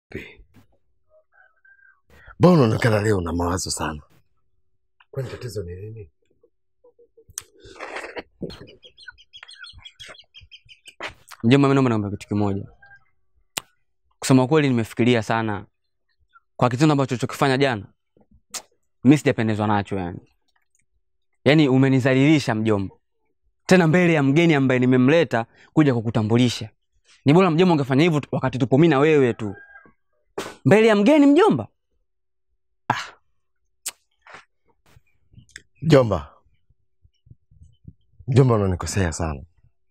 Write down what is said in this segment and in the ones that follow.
Mbona unaonekana leo una mawazo sana? Kwani tatizo ni nini? Mjomba, mimi naomba niombe kitu kimoja. Kusema kweli, nimefikiria sana kwa kitendo ambacho ulichokifanya jana. Mimi sijapendezwa nacho yani. Yaani umenizalilisha mjomba, tena mbele ya mgeni ambaye nimemleta kuja kukutambulisha. Ni bora mjomba ungefanya hivyo tu- wakati tupo mimi na wewe tu, mbele ya mgeni mjomba. Mjomba, mjomba, unanikosea sana.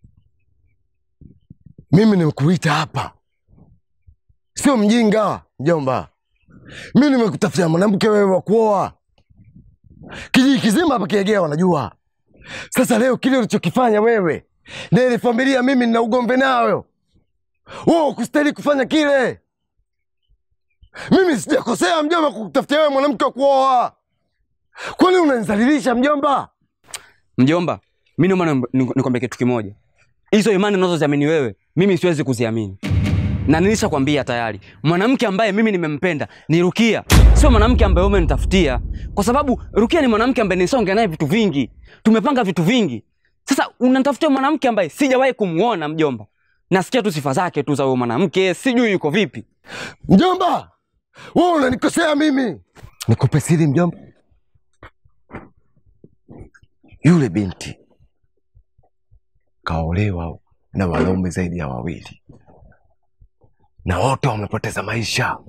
Mimi nimekuita hapa, sio mjinga mjomba. Mimi nimekutafutia mwanamke wewe wa kuoa, kijiji kizima hapa Kiegea wanajua. Sasa leo kile ulichokifanya wewe na ile familia, mimi nina ugomvi nayo. Wewe ukustahili kufanya kile. Mimi sijakosea mjomba kukutafutia wewe mwanamke wa kuoa. Kwani unanizalilisha mjomba? Mjomba, mimi naomba niombe- niku- nikwambie kitu kimoja. Hizo imani unazoziamini wewe, mimi siwezi kuziamini, na nilishakwambia tayari, mwanamke ambaye mimi nimempenda ni Rukia, sio mwanamke ambaye wewe umenitafutia, kwa sababu Rukia ni mwanamke ambaye nisonge naye vitu vingi, tumepanga vitu vingi. Sasa unanitafutia mwanamke ambaye sijawahi kumuona mjomba, nasikia tu sifa zake tu za huyo mwanamke, sijui yuko vipi. Mjomba, wewe unanikosea mimi. Nikupe siri mjomba, yule binti kaolewa na wanaume zaidi ya wawili na wote wamepoteza maisha.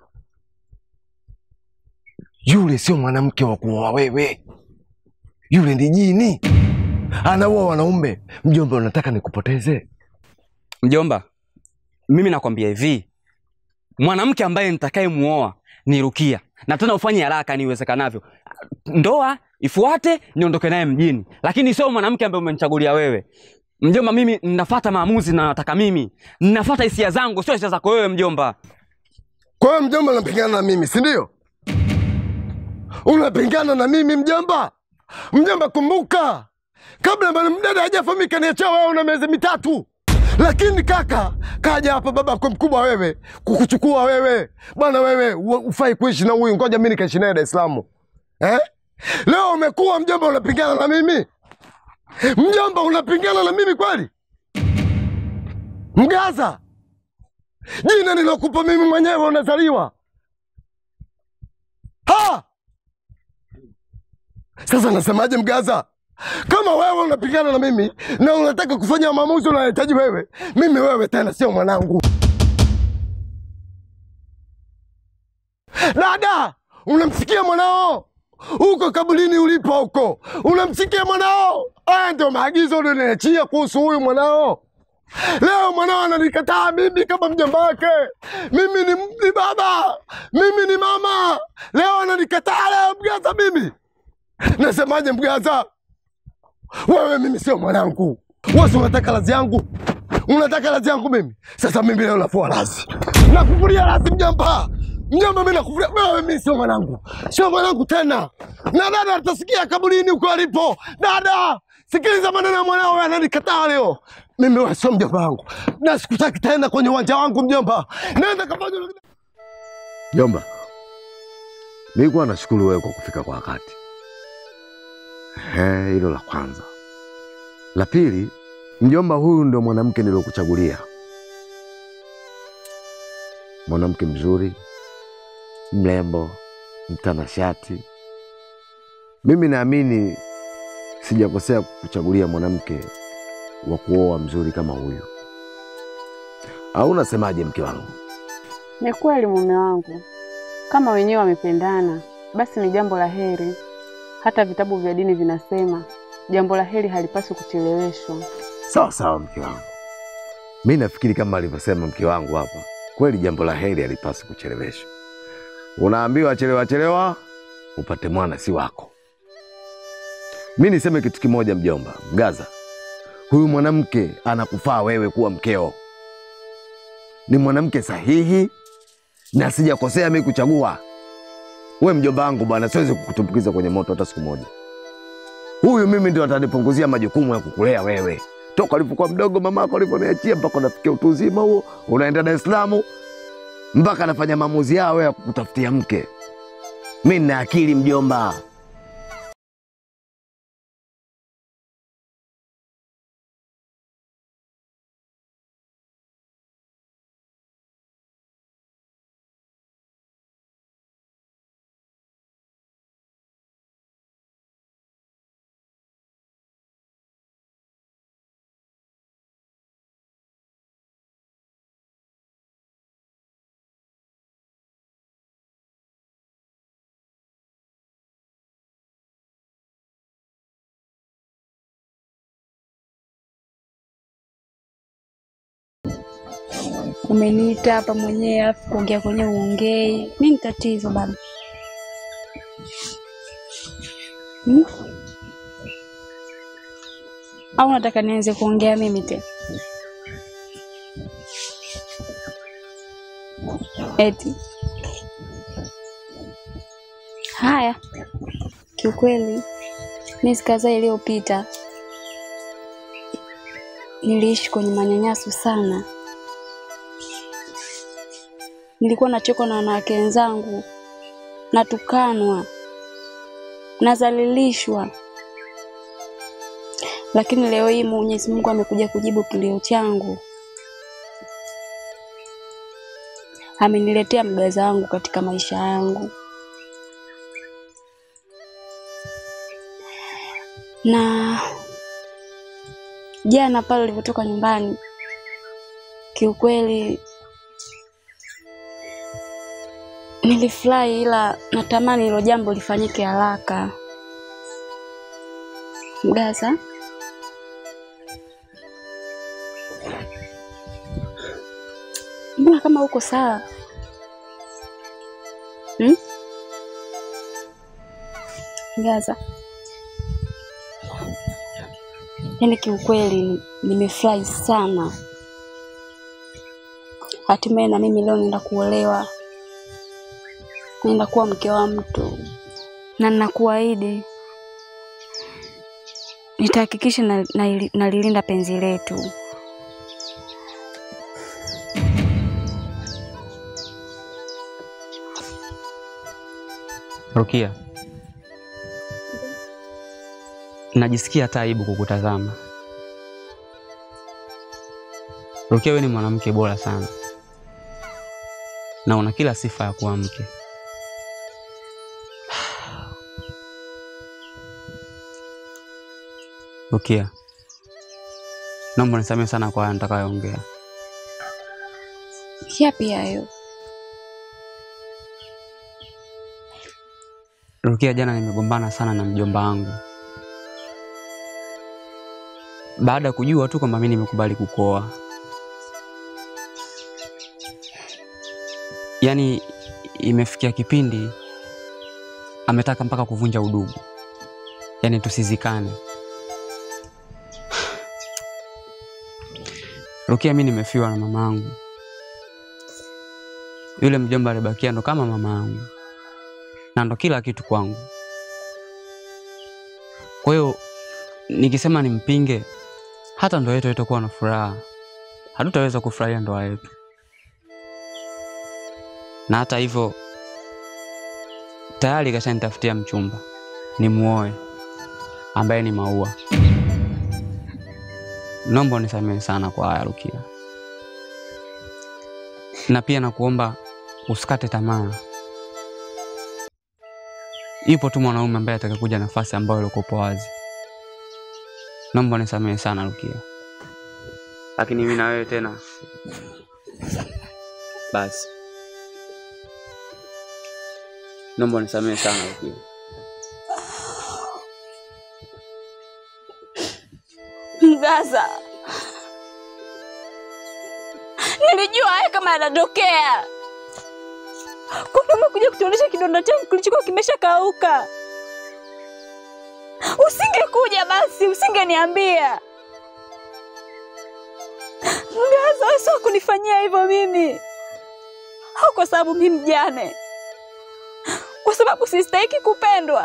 Yule sio mwanamke wa kuoa wewe, yule ni jini, anaoa wanaume. Mjomba, unataka nikupoteze? Mjomba, mimi nakwambia hivi, mwanamke ambaye nitakayemuoa ni Rukia, na tena ufanye haraka ni iwezekanavyo. Ndoa ifuate, niondoke naye mjini, lakini sio mwanamke ambaye umenichagulia wewe. Mjomba, mimi ninafuata maamuzi na nataka mimi, ninafuata hisia zangu, sio hisia zako wewe mjomba. Kwa hiyo mjomba, unapingana na mimi si ndio? Unapingana na mimi mjomba? Mjomba, kumbuka kabla bwana mdada hajafahamika niachia wewe una miezi mitatu, lakini kaka kaja hapa baba kwa mkubwa wewe kukuchukua wewe bwana, wewe u- ufai kuishi na huyu, ngoja mimi nikaishi naye Dar es Salaam eh? Leo umekuwa mjomba, unapingana na mimi mjomba, unapingana na mimi kweli? Mgaza, jina nilokupa mimi mwenyewe unazaliwa ha! Sasa nasemaje Mgaza? Kama wewe unapingana na mimi na unataka kufanya maamuzi unayohitaji wewe, mimi wewe tena sio mwanangu. Dada, unamsikia mwanao huko kabulini ulipo huko, unamsikia mwanao? Haya ndio maagizo unaniachia kuhusu huyu mwanao. Leo mwanao ananikataa mimi kama mjomba wake. Mimi ni, ni baba, mimi ni mama. Leo ananikataa leo Mgaza mimi. Nasemaje Mgaza? Wewe mimi sio mwanangu. Wewe si unataka lazi yangu? Unataka lazi yangu mimi? Sasa mimi leo nafua lazi. Nakufuria lazi mjomba. Mjomba mimi nakufuria wewe mimi sio mwanangu. Sio mwanangu tena. Na dada atasikia kaburini huko alipo. Dada, sikiliza maneno ya mwanao wewe ananikataa leo. Mimi wewe sio mjomba wangu. Na sikutaki tena kwenye uwanja wangu mjomba. Nenda kafanya Mjomba. Nilikuwa nashukuru wewe kwa kufika kwa wakati. Ehe, hilo la kwanza. La pili, mjomba, huyu ndio mwanamke niliokuchagulia, mwanamke mzuri, mrembo, mtanashati. Mimi naamini sijakosea kukuchagulia mwanamke wa kuoa mzuri kama huyu. Au unasemaje, mke wangu? Ni kweli mume wangu, kama wenyewe wamependana, basi ni jambo la heri. Hata vitabu vya dini vinasema jambo la heri halipaswi kucheleweshwa. Sawa sawa, mke wangu. Mi nafikiri kama alivyosema mke wangu hapa, kweli jambo la heri halipaswi kucheleweshwa. Unaambiwa chelewa chelewa upate mwana si wako. Mi niseme kitu kimoja, mjomba Mgaza, huyu mwanamke anakufaa wewe kuwa mkeo. Ni mwanamke sahihi na sijakosea mi kuchagua. We mjomba wangu bwana, siwezi kukutumbukiza kwenye moto hata siku moja. Huyu mimi ndio atanipunguzia majukumu ya kukulea wewe toka ulipokuwa mdogo, mamako alivyoniachia mpaka unafikia utu uzima huo, unaenda Dar es Salaam. mpaka anafanya maamuzi yao ya kutafutia mke. Mi nina akili mjomba. Umeniita hapa mwenyewe afu kuongea kwenye uongei. Nini tatizo baba? Hmm? Au unataka nianze kuongea mimi tena? Eti haya, kiukweli miezi kadhaa iliyopita niliishi kwenye manyanyaso sana. Nilikuwa nachekwa na wanawake wenzangu, natukanwa, nazalilishwa, lakini leo hii Mwenyezi Mungu amekuja kujibu kilio changu. Ameniletea mgaza wangu katika maisha yangu, na jana pale ulivyotoka nyumbani, kiukweli nilifurahi, ila natamani hilo jambo lifanyike haraka. Mgaza, mbona kama uko sawa hmm? Mgaza, yaani kiukweli nimefurahi sana, hatimaye na mimi leo naenda kuolewa naenda kuwa mke wa mtu, na ninakuahidi nitahakikisha na- na- nalilinda penzi letu. Rukia, najisikia hata aibu kukutazama. Rukia, wewe ni mwanamke bora sana na una kila sifa ya kuwa mke. Rukia, naomba nisamehe sana kwa haya nitakayoongea. Yapi hayo? Rukia, jana nimegombana sana na mjomba wangu baada ya kujua tu kwamba mimi nimekubali kukoa. Yaani imefikia kipindi ametaka mpaka kuvunja udugu, yaani tusizikane. Rukia, mimi nimefiwa na mama yangu. Yule mjomba alibakia ndo kama mama yangu na ndo kila kitu kwangu. Kwa hiyo nikisema nimpinge, hata ndoa yetu haitakuwa na furaha, hatutaweza kufurahia ndoa yetu. Na hata hivyo tayari kashanitafutia mchumba nimuoe, ambaye ni Maua. Naomba unisamehe sana kwa haya Rukia, na pia nakuomba usikate tamaa. Ipo tu mwanaume ambaye atakakuja nafasi ambayo ilikopo wazi. Naomba nisamehe sana Rukia, lakini mimi na wewe tena basi, naomba nisamehe sana Rukia. Mgaza, nilijua haya kama yanatokea. Kumbe umekuja kutuonyesha kidonda changu kilichokuwa kimeshakauka. Usingekuja basi, usingeniambia. Mgaza, wewe sio kunifanyia hivyo mimi, au kwa sababu mimi mjane, kwa sababu sistahiki kupendwa.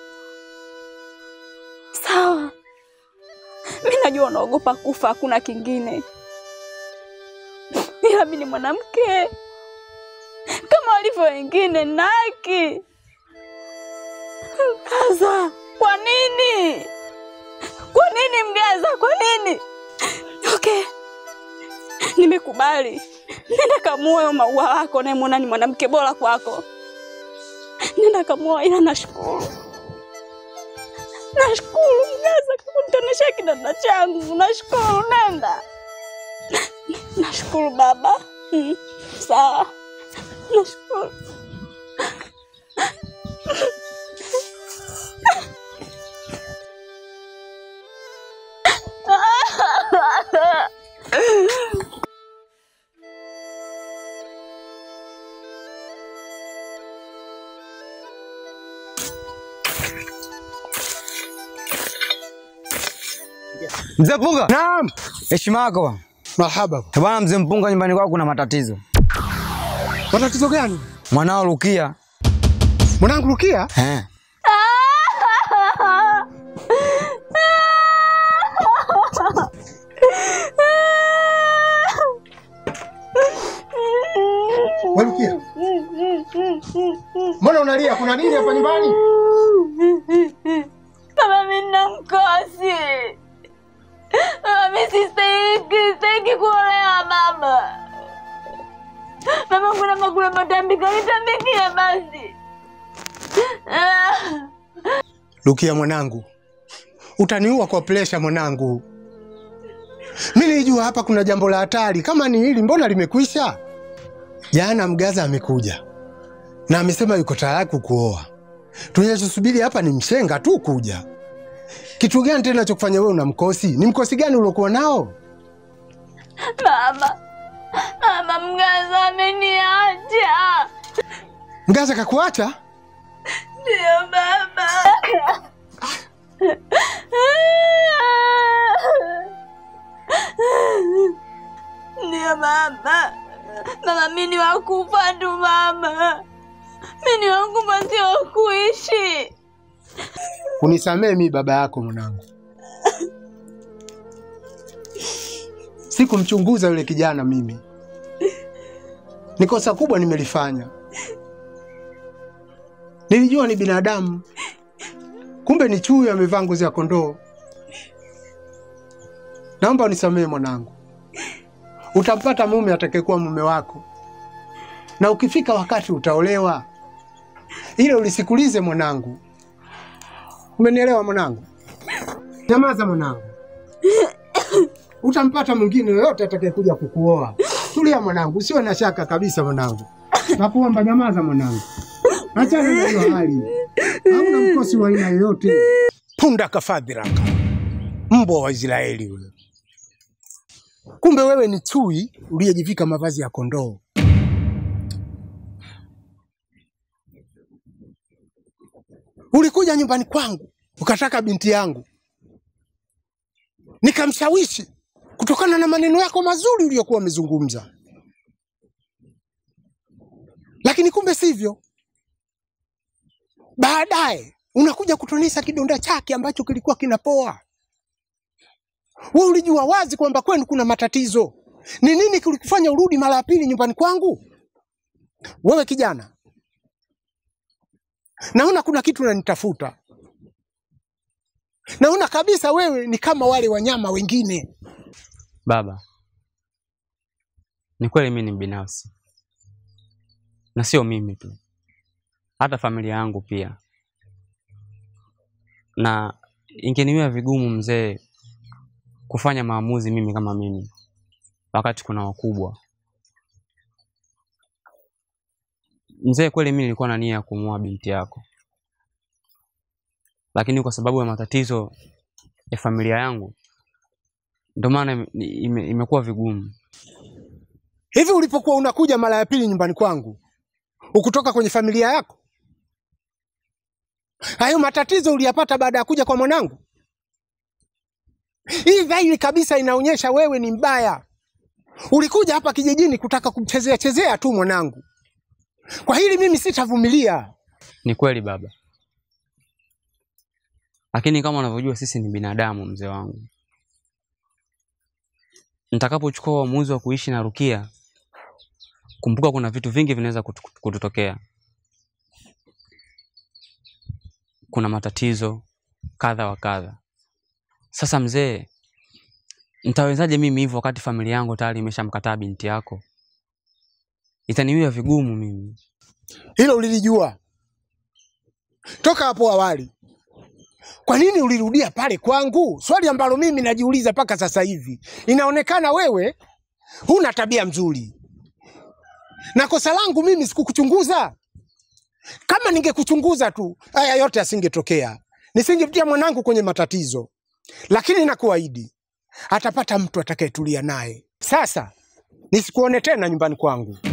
Sawa, mi najua unaogopa kufa, hakuna kingine, ila mi ni mwanamke walivyo wengine na haki. Mgaza, kwa nini? Kwa nini Mgaza, kwa nini? Okay, nimekubali. Nenda kamuoe huyo maua wako unayemwona ni mwanamke bora kwako. Nenda kamuoe, ila nashukuru, nashukuru Mgaza kwa kunitonesha kidonda changu. Nashukuru, nenda. Nashukuru baba. Mm, sawa, nashukuru. Mzee Mpunga, Naam. heshima yako bwana. Marhaba. Bwana mzee Mpunga, nyumbani kwako kuna matatizo. Matatizo gani? Mwanao Rukia Mwanangu Rukia? eh, Wewe Rukia. Mbona unalia? Kuna nini hapa nyumbani? Baba, mimi nina mkosi. Baba, mimi sistahiki, sistahiki kuolewa baba. Baba, kuna makula matambiko, nitambikie basi. Ah. Rukia mwanangu, utaniua kwa presha mwanangu. Mi nilijua hapa kuna jambo la hatari. Kama ni hili, mbona limekwisha? Jana Mgaza amekuja na amesema yuko tayari kukuoa. Tunachosubiri hapa ni mshenga tu kuja. Kitu gani tena cha kufanya wewe una mkosi? Ni mkosi gani uliokuwa nao? Baba, baba, Mgaza ameniacha. Mgaza kakuacha? Ndio baba. Ndio baba. Baba, mimi ni wakufa tu baba. Mimi ni wakufa, sio wakuishi. Unisamee mi baba yako mwanangu. Sikumchunguza yule kijana mimi. Ni kosa kubwa nimelifanya. Nilijua ni binadamu, kumbe ni chui amevaa ngozi ya kondoo. Naomba unisamehe mwanangu. Utampata mume atakayekuwa mume wako, na ukifika wakati utaolewa. Ile ulisikulize mwanangu. Umenielewa mwanangu? Nyamaza mwanangu. Utampata mwingine yoyote atakayekuja kukuoa. Tulia mwanangu, usiwe na shaka kabisa mwanangu. Nakuomba nyamaza mwanangu. Achana na hiyo hali. Hamna mkosi wa aina yoyote. Punda kafadhiraka. Mbwa wa Israeli huyo. Kumbe wewe ni chui uliyejivika mavazi ya kondoo. Ulikuja nyumbani kwangu ukataka binti yangu, nikamshawishi kutokana na maneno yako mazuri uliyokuwa umezungumza, lakini kumbe sivyo. Baadaye unakuja kutonesa kidonda chake ambacho kilikuwa kinapoa. Wewe ulijua wazi kwamba kwenu kuna matatizo. Ni nini kilikufanya urudi mara ya pili nyumbani kwangu? Wewe kijana, naona kuna kitu unanitafuta. Naona kabisa wewe ni kama wale wanyama wengine. Baba, ni kweli mimi ni binafsi, na sio mimi tu, hata familia yangu pia, na ingeniwia vigumu mzee kufanya maamuzi mimi kama mimi, wakati kuna wakubwa. Mzee, kweli mimi nilikuwa na nia ya kumuoa binti yako, lakini kwa sababu ya matatizo ya familia yangu ndio maana ime- ime- imekuwa vigumu. Hivi ulipokuwa unakuja mara ya pili nyumbani kwangu, ukutoka kwenye familia yako? Hayo matatizo uliyapata baada ya kuja kwa mwanangu? Hii dhahiri kabisa inaonyesha wewe ni mbaya. Ulikuja hapa kijijini kutaka kumchezea chezea tu mwanangu. Kwa hili mimi sitavumilia. Ni kweli baba, lakini kama unavyojua sisi ni binadamu, mzee wangu. Nitakapochukua uamuzi wa kuishi na Rukia, kumbuka kuna vitu vingi vinaweza kutu- kututokea. Kuna matatizo kadha wa kadha. Sasa mzee, nitawezaje mimi hivyo wakati familia yangu tayari imeshamkataa binti yako? Itaniwia vigumu mimi. Hilo ulilijua toka hapo awali. Kwa nini ulirudia pale kwangu? Swali ambalo mimi najiuliza mpaka sasa hivi. Inaonekana wewe huna tabia mzuri, na kosa langu mimi sikukuchunguza. Kama ningekuchunguza tu, haya yote yasingetokea, nisingetia mwanangu kwenye matatizo. Lakini nakuahidi atapata mtu atakayetulia naye. Sasa nisikuone tena nyumbani kwangu.